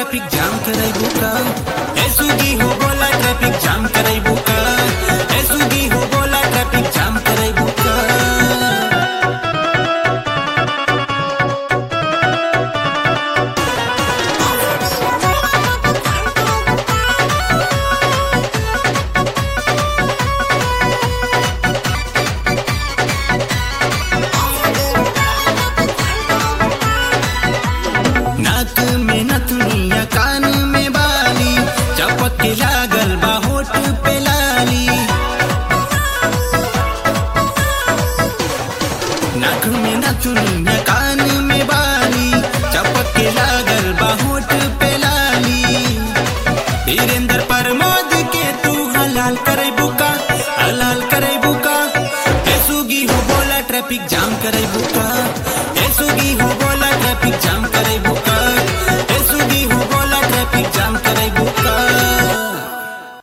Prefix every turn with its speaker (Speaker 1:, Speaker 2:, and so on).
Speaker 1: traffic jam करे बुका ए सुगी हो बोला ट्रैफिक जाम करे बुका ए सुगी हो बोला ट्रैफिक जाम करे बुका नाक में नथुनिया कान में बाली चपक के लागल बा होठ पे लाली नाक में नथुनिया कान में बाली चपक के लागल बा होठ पे लाली वीरेंद्र प्रमोद के तू हलाल करे बुका हलाल करे बुका ए सुगी हो बोला ट्रैफिक जाम करे बुका ए सुगी हो बोला ट्रैफिक जाम करे बुका